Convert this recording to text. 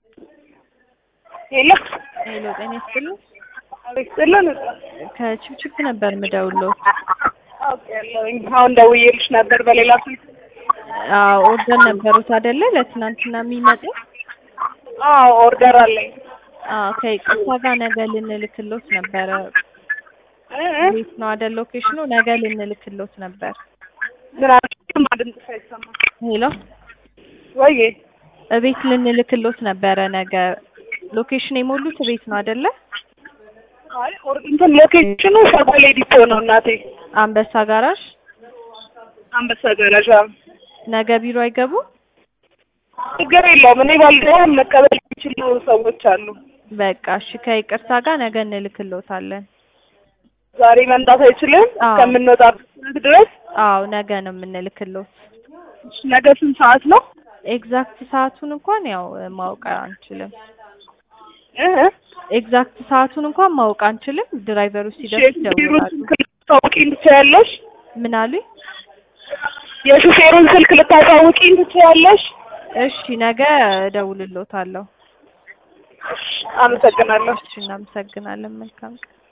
ሄሎ ሄሎ ጤና ይስጥልኝ። አቤት ስለን ከችፕችፕ ነበር ምደውለው። አውቄያለሁኝ። አሁን ደውዬልሽ ነበር በሌላ ስልክ። አዎ ኦርደር ነበሩት አይደለ? ለትናንትና የሚመጡ አዎ ኦርደር አለኝ። አዎ ከይቅርታ ጋር ነገ ልንልክሎት ነበረ። እ እ ቤት ነው አይደል ሎኬሽኑ? ነገ ልንልክሎት ነበር። ምን አልሽኝ? ድምፅሽ አይሰማም። ሄሎ ወይዬ እቤት ልንልክሎት ነበረ ነገ። ሎኬሽን የሞሉት ቤት ነው አይደለ? አይ ኦር እንትን ሎኬሽኑ ሸጎሌ ዲፖ ነው እናቴ። አንበሳ ጋራዥ። አንበሳ ገረዣ። ነገ ቢሮ አይገቡ? ችግር የለውም። እኔ ባልገባም መቀበል የሚችሉ ሰዎች አሉ። በቃ እሺ፣ ከይቅርታ ጋር ነገ እንልክሎታለን። ዛሬ መምጣት አይችልም አዎ። እስከምንወጣበት ድረስ። አዎ ነገ ነው የምንልክሎት። ነገ ስንት ሰዓት ነው? ኤግዛክት ሰዓቱን እንኳን ያው ማወቅ አንችልም። እ እ ኤግዛክት ሰዓቱን እንኳን ማወቅ አንችልም። ድራይቨሩ ሲደርስ የሹፌሩን ይደውላሉ። ስልክ ልታሳውቂኝ ትችያለሽ? ምን አሉኝ? የሹፌሩን ስልክ ልታሳውቂኝ ትችያለሽ? እሺ ነገ እደውልሎታለሁ። አመሰግናለሁ። እሺ እናመሰግናለን። መልካም ቀን